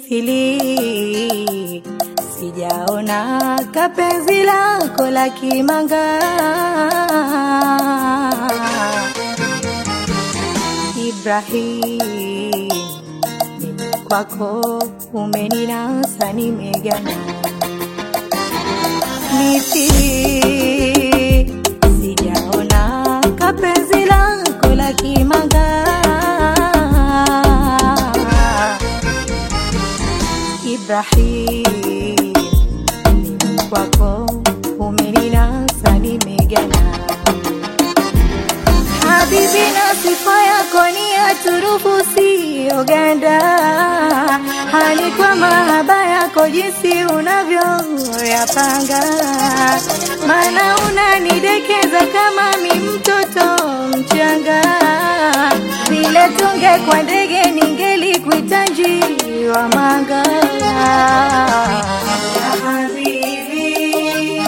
mithili, sijaona kapenzi lako la kimanga. Ibrahim, mimi kwako umeninasa, nimegana mithili, sijaona kapenzi lako la kimanga. Ibrahim, mimi kwako umeninasa, nimegana Habibi, na sifa yako ni ya turufu, siyo ganda. Hani kwa mahaba yako jinsi unavyoyapanga, maana unanidekeza kama mi mtoto mchanga. Vile tunge kwa ndege ningelikuita njiwa manga. Ya habibi,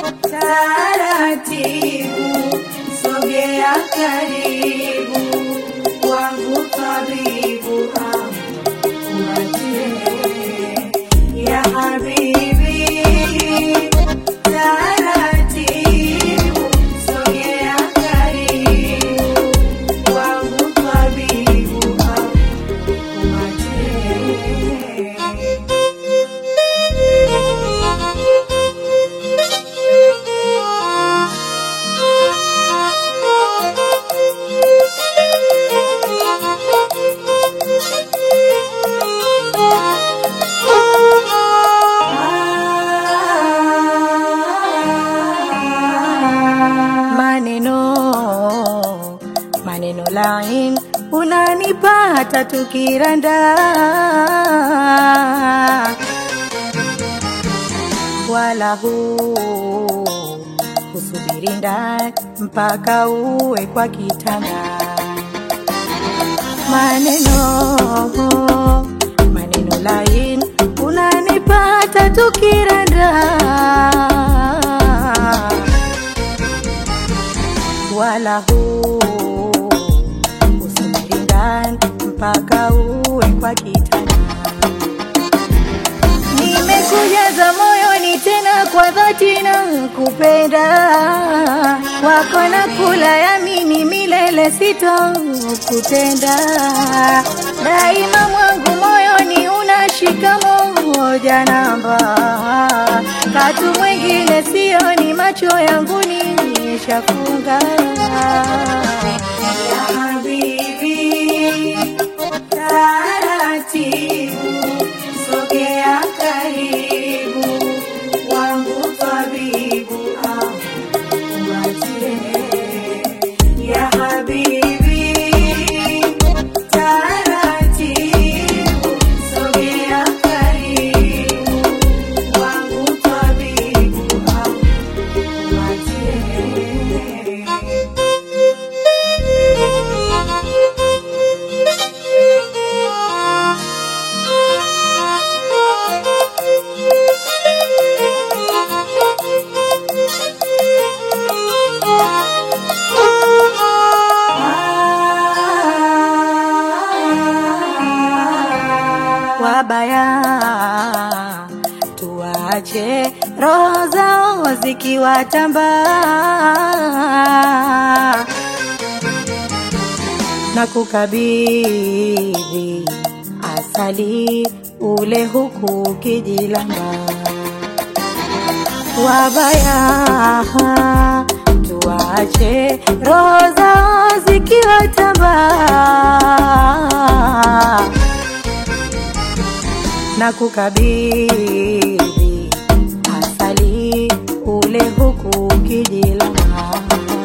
taratibu sogea karibu wangu tabibu akuachie ya habibi taratibu sogea karibu wangu tabibu akuachie maneno maneno lain unanipata tukiranda wala huu kusubiri ndani mpaka uwe kwa kitanda maneno maneno lain unanipata tukiranda wala huu usubiri ndani mpaka uwe kwa kitanda nimekujaza moyoni tena kwa dhati na kupenda wako na kula yamini milele sitokutenda daima mwangu moyoni unashika moja namba katu mwingine sioni macho yangu nishafunga ya habibi taratibu sogea karibu wangu tabibu akuachie ya habibi taratibu sogea karibu wangu tabibu akuachie wabaya tuache roho zao zikiwatamba na kukabidhi asali ule huku ukijilamba wabaya tuache roho zao zikiwatamba na kukabidhi asali ule huku ukijilamba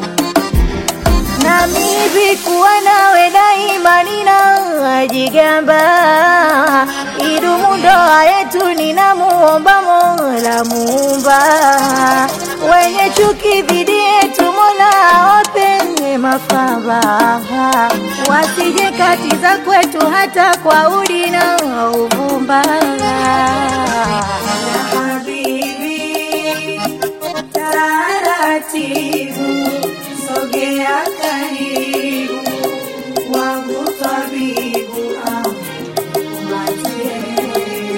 nami hivi kuwa nawe daima ninajigamba idumu ndoa yetu ninamuomba mola muumba wenye chuki dhidi yetu mola awape mafamba wasije katiza kwetu hata kwa udi na uvumba ya habibi taratibu sogea karibu wangu tabibu akupatie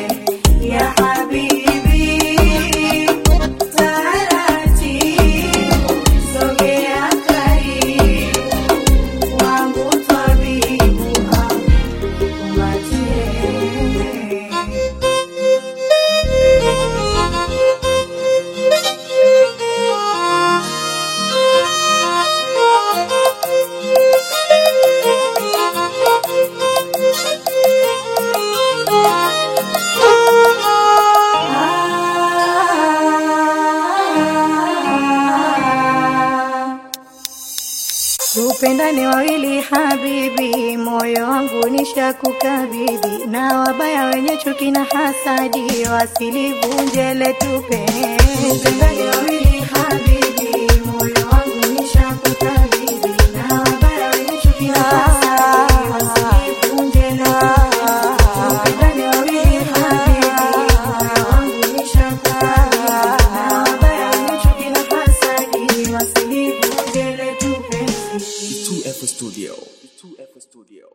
tupendane wawili habibi, moyo wangu nishakukabidhi, na wabaya wenye chuki na hasadi wasilivunje letu penzi. Tupendane wawili habibi, moyo wangu nishakukabidhi, na wabaya wenye chuki na hasadi wasilivunje letu penzi. Tupendane wawili habibi, moyo wangu nishakukabidhi, na wabaya wenye chuki na hasadi wasilivunje letu penzi. 2F Studio. 2F Studio.